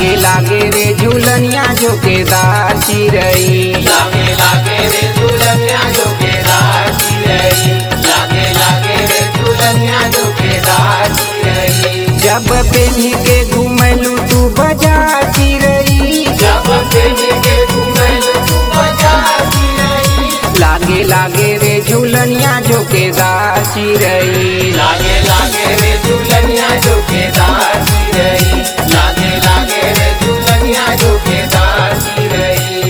लागे लागे रे झूलनिया झोकेदार चिरई लागे लागे रे दुल्हनिया झोकेदार चिरई लागे लागे रे दुल्हनिया झोकेदार चिरई जब पेनी के घुमलू तू बाजार चिरई जब पेनी के घुमल तू बाजार चिरई लागे लागे रे झूलनिया झोकेदार चिरई लागे लागे रे दुल्हनिया झोकेदार चिरई लागे लागे रे दुल्हनिया झोकेदार चिरई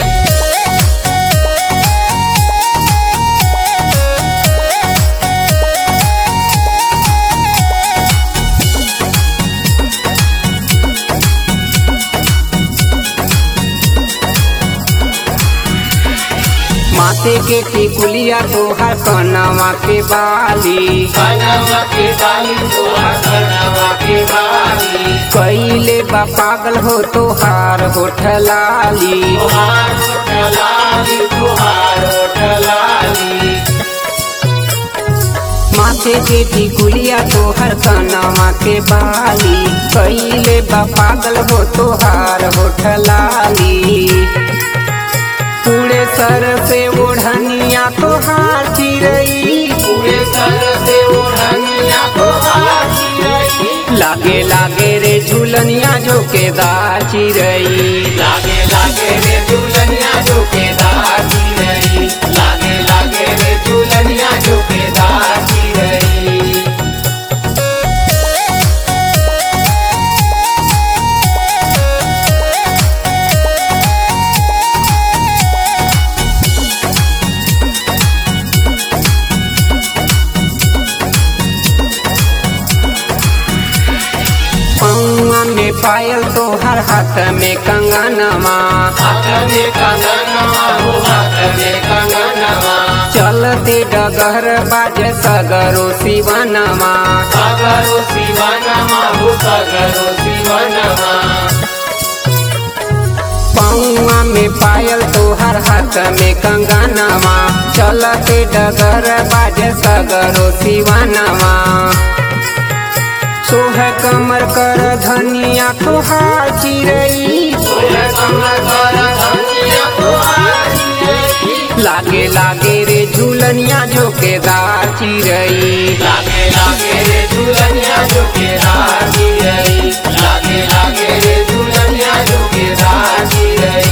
माथे के टिकुलिया तोहर कनवा के बाली कनवा के बाली तोहार कनवा के बाली कैले बा पागल हो तोहार होठलाली तोहार होठलाली तोहार होठलाली माथे के टिकुलिया तोहर कनवा के बाली कैले बा पागल हो तोहार होठलाली पूरे सर से ओढ़निया तोहार चिरई पूरे सर से ओढ़निया तोहार चिरई लागे लागे रे झूलनिया झोकेदार चिरई लागे लागे रे दुल्हनिया झोकेदार चिरई लागे लागे रे दुल्हनिया झोकेदार चिरई पौआ में पायल तोहर हाथ में कंगनवा हाथ में कंगनवा हो हाथ में कंगनवा चलते डगर बाजे सगरो शिवनवा सगरो शिवनमा हो सगरो शिवनमा पौआ में पायल तोहर हाथ में कंगनवा चलते डगर बाजे सगरो शिवनवा सोह कमर कर धनिया तोहार चिरई तोरे कमर कर धनिया तोहार चिरई लागे लागे रे झूलनिया झोकेदार चिरई लागे लागे रे दुल्हनिया झोकेदार चिरई लागे लागे रे दुल्हनिया झोकेदार चिरई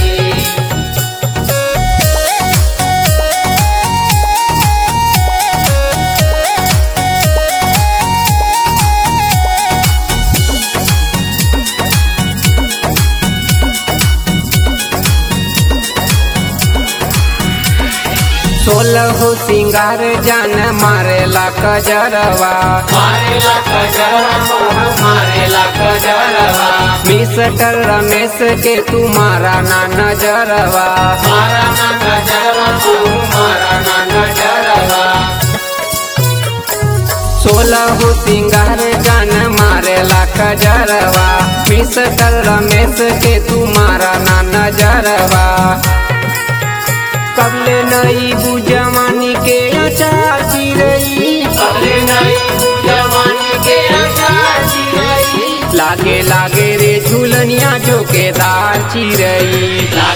सोलह हो सिंगार जान मारेला कजरवा मारेला कजरवा मारेला कजरवा मिस्टर रमेश के तुम्हारा ना नजरवा मारा ना कजरवा तू मारा ना कजरवा सोलह हो सिंगार जान मारेला कजरवा मिस्टर रमेश के तुम्हारा ना नजरवा कबले नई बुजवानी के अचार चिरई अरे नहीं जवानी के आचार चिरई लागे लागे रे झूलनिया झोकेदार चिरई लागे